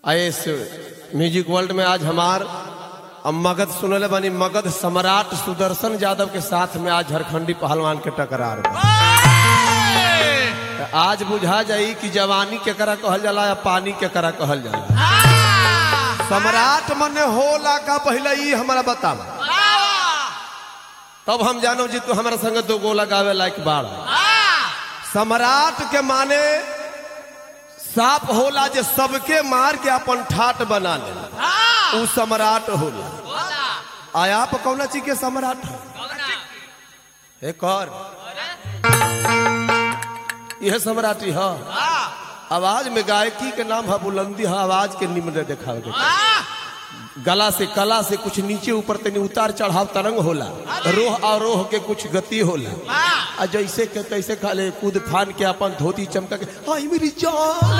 इस music world में आज हमार अब मगध सुनले बनी मगध सम्राट सुदर्शन यादव के साथ में आज झारखंडी पहलवान के टकरार बा। त आज बुझा जाई कि जवानी केकरा कहल जाला या पानी केकरा कहल जाला सम्राट मने होला का पहले ई हमरा बतावा तब हम जानो जी तू हमारा संग दो गोला गावे लायक बाड़ सम्राट के माने साप होला जे सबके मार के अपन ठाट बना ले उ सम्राट होला आया आप कौन चीज के सम्राट है एक और यह सम्राटी है आवाज में गायकी के नाम है बुलंदी है आवाज के निम्न देखावे के गला से कला से कुछ नीचे ऊपर तनी उतार चढ़ाव तरंग होला रोह आरोह के कुछ गति होला आ जैसे के तैसे खाले कूद फान के अपन धोती चमका के हाय मेरी जान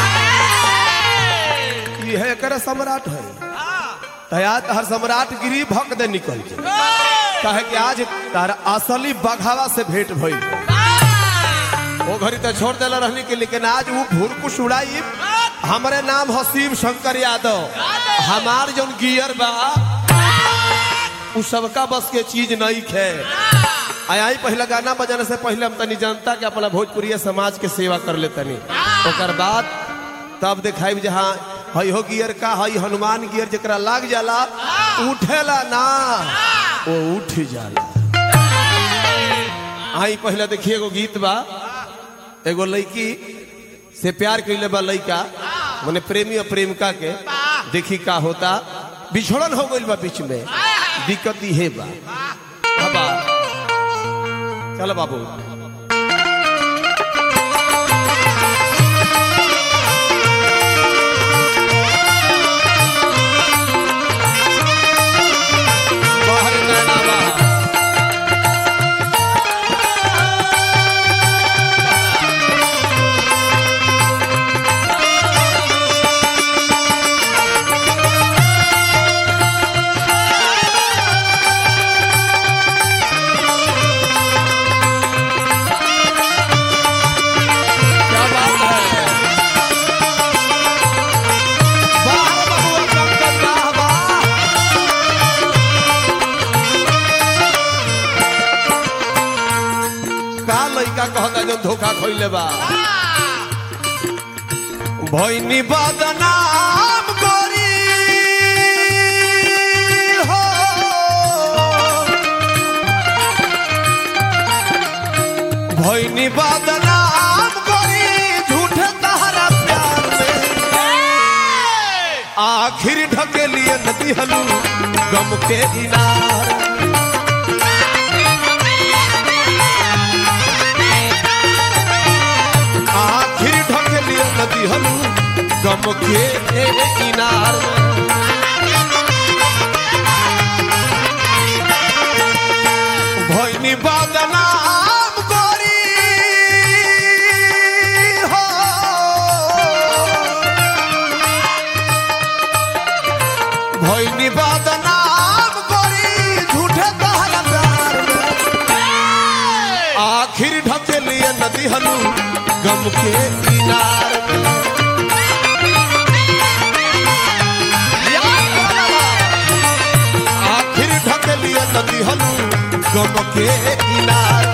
ये है कर सम्राट है तयात हर सम्राट गिरी भक दे निकल के कहे कि आज तार असली बघावा से भेंट भइल वो घड़ी तो छोड़ देला रहने के लेकिन आज वो भूरकुश उड़ाई हमारे नाम हो शिव शंकर यादव हमार जो गियर बा उ सबका बस के चीज नहीं खे आई पहला गाना बजाने से पहले हम तनी जनता के अपना भोजपुरी समाज के सेवा कर ले तनी ओकर बाद तब दिखाई जहाँ हई हो गियर का हई हनुमान गियर जरा लाग जाला उठेला ना वो उठ जाला आई पहले देखिए एगो गीत बा एगो लड़की से प्यार कैले बा लड़का मने प्रेमी और प्रेमिका के देखी का होता बिछड़न हो गइल बा बीच में दिक्कत इहे बा बाबा चलो बाबू बाहर नैना बा। क्या बात है वाह बबुआ पंकज वाह वाह का लइका कहता जो धोखा खइले बा भइनी बदनाम करी हो भइनी बदनाम करी झूठे तहरा प्यार में आखिर ढकेलिए नदी हलू गम के इनार आखिर ढकेलिए नदी हलू गम के इनार भइनी बदनाम करी हो भइनी बदनाम करी झूठे तहरा प्यार में आखिर ढकेलिए नदी हलू गम के किनार में आखिर ढकेलिए नदी हलू गम के किनार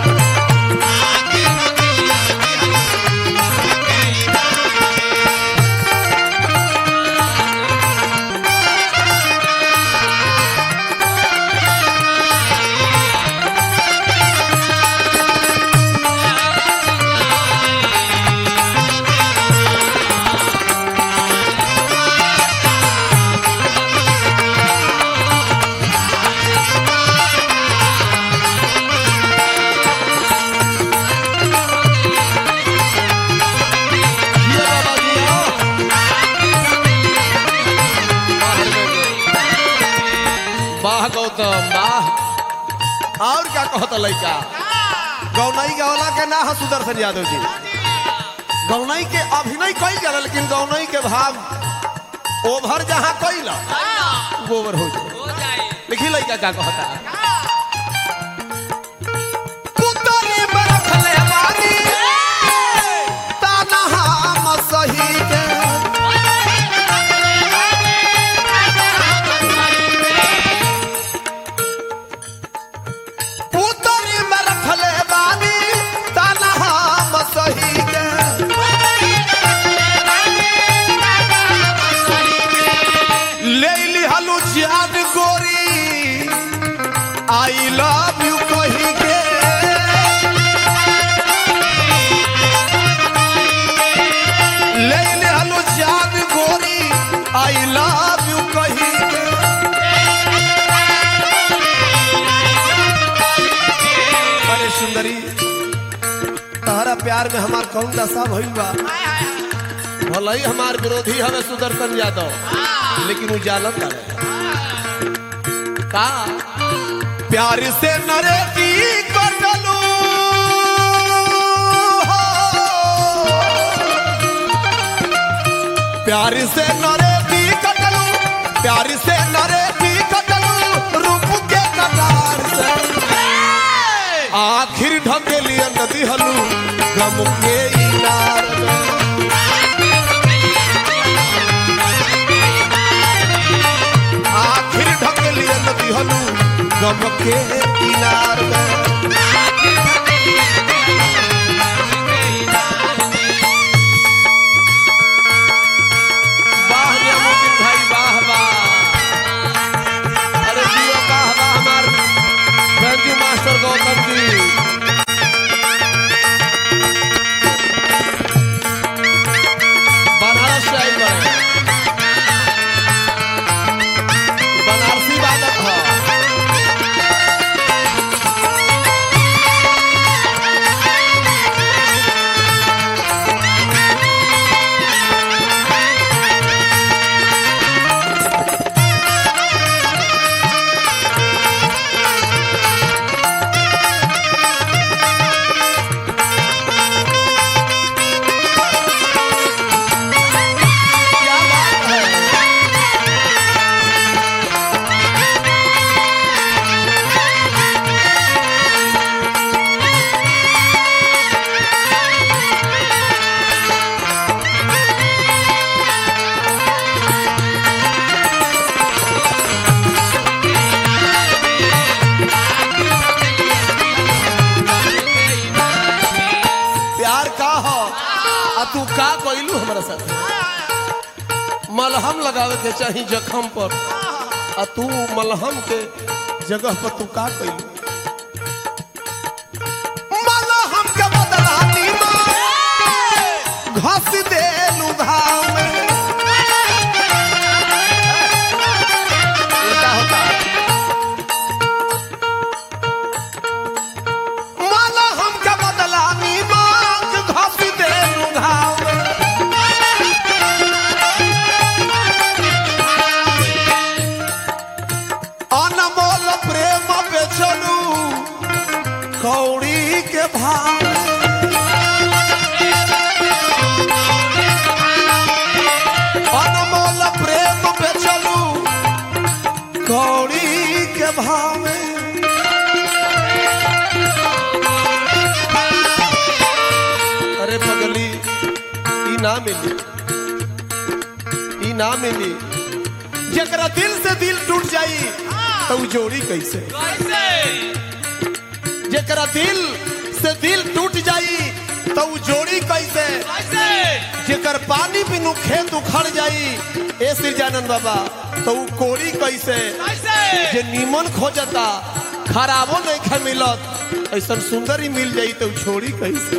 ये बाबा जी आओ। वाह गौतम वाह और क्या कहता लड़का गौनई गौला के ना है सुदर्शन यादव जी गौनई के अभिनय कई गया लेकिन गौनई के भाव ओभर जहाँ कैल गोबर हो जाए लिखी लड़का क्या कहता पुतली में रखले बानी, ताना हम सही के आई लव यू कही के अरे सुंदरी तारा प्यार में हमार कौन दशा भइल बा भले ही हमार विरोधी हमें सुदर्शन यादव लेकिन वो जानत है का प्यार से नरे की कटलू प्यार से नरे की कटलू प्यार से नरे की कटलू रूप के कटार से आखिर ढकेलिया नदी हलू गम के इनार में आखिर ढकेलिया नदी हलू गम के इनार में वाह नियामुद्दीन भाई वाह वाह अरे जियो वाह वाह हमार रंजू मास्टर गौतम जी बनारस से आइल बाड़े। बनारसी बादक ह क्या बात है प्यार का हो आ तू का कइलू हमरा साथ मलहम लगावे के चाही जखम पर आ तू मलहम के जगह पर तू का कइलू मलहम के बदला नीमक घस देलू घाव में उल्टा होता मलहम के बदला नीमक घस देलू घाव में अनमोल प्रेम बेचलू कौड़ी के भाव अनमोल प्रेम बेचलू कौड़ी के भाव में अरे पगली ई ना मिली ई ना मिली जकरा दिल से दिल टूट जाई तो उ जोड़ी कैसे जकरा दिल से दिल टूट जाई तो उ जोड़ी कैसे जेकर पानी बिनु खेत उखड़ जाई ए सिरजानंद बाबा तो उ कोड़ी कैसे जे नीमन खोजता खराबो नहीं खे मिलत ऐसा सुंदर ही मिल जाई तो उ छोड़ी कैसे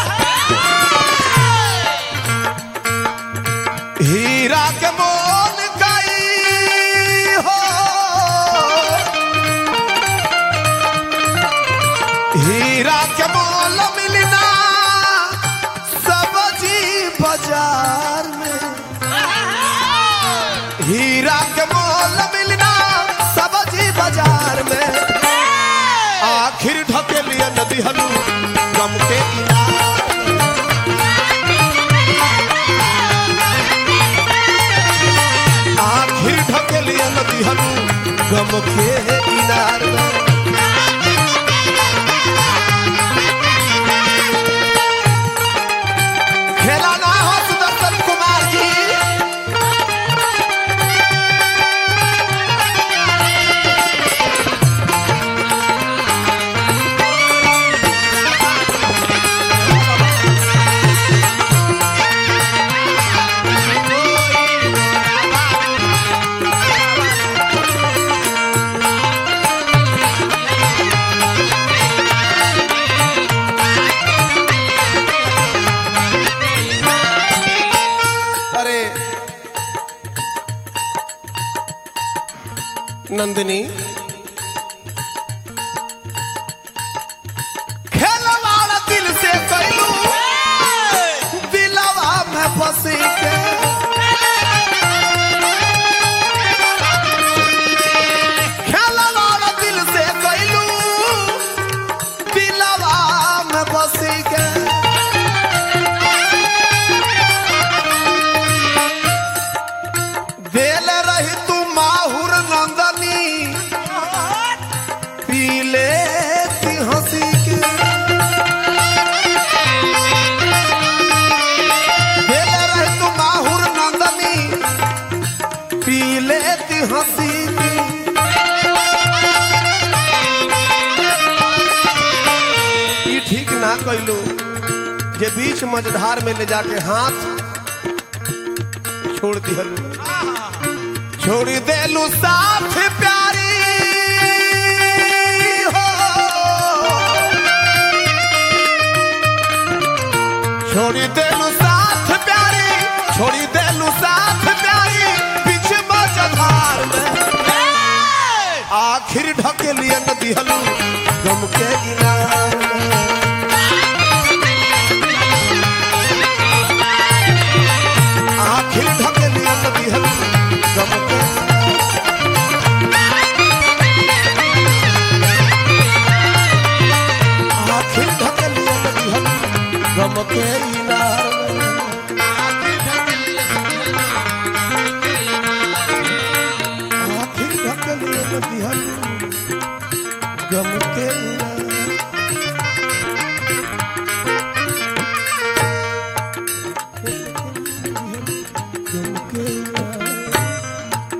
हीरा के मोल गई हो हीरा के मोल मिलना सब्जी बाजार में हीरा के मोल मिलना सब्जी बाजार में आखिर ढके लिए नदी हलू गम के किनारे आखिर ढके लिए नदी हलू गम के किनार में खेला ना हो सुदर्शन कुमार जी नंदिनी खेलवाड़ दिल से कैलू दिलवा में फंसी के खेलवाड़ दिल से कैलू दिलवा में फंसी के देल रही तू माहुर नंदनी पीले ती हंसी के देल रही तू माहुर नंदनी पीले ती हंसी के ई ठीक ना कैलू जे बीच मझधार में ले जाके हाथ छोड़ दिहलू छोड़ देलू साथ प्यारी हो छोड़ देलू साथ प्यारी छोड़ देलू साथ प्यारी बीच मझधार में आखिर ढकेलिए न दिहलू गम के इनार में आखिर ढकेलिए न दिहलू गम के आखिर ढकेलिए न दिहलू गम के इनार में आखिर ढकेलिए न दिहलू गम के इनार गम के इनार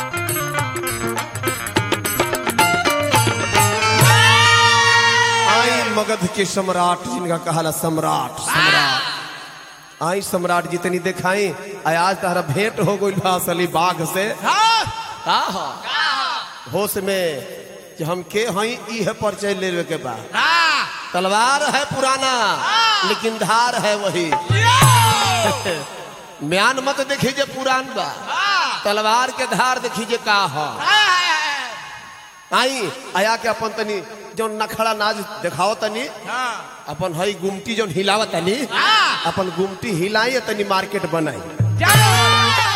आई मगध के सम्राट जिनका कहाला सम्राट सम्राट आई सम्राट जितनी दिखाई आई आज तारा भेंट हो गई बा असली बाघ से का हो होश में कि हम के हई ई है परिचय लेवे के बा तलवार है पुराना लेकिन धार है वही म्यान मत देखी जे पुरान बा तलवार के धार देखी जे का हो आई आया के अपन तनी जो नखड़ा नाच दिखाओ तनी अपन हई गुमटी जो हिलावत तनी अपन गुमटी हिलाई तनी मार्केट बनाई चलो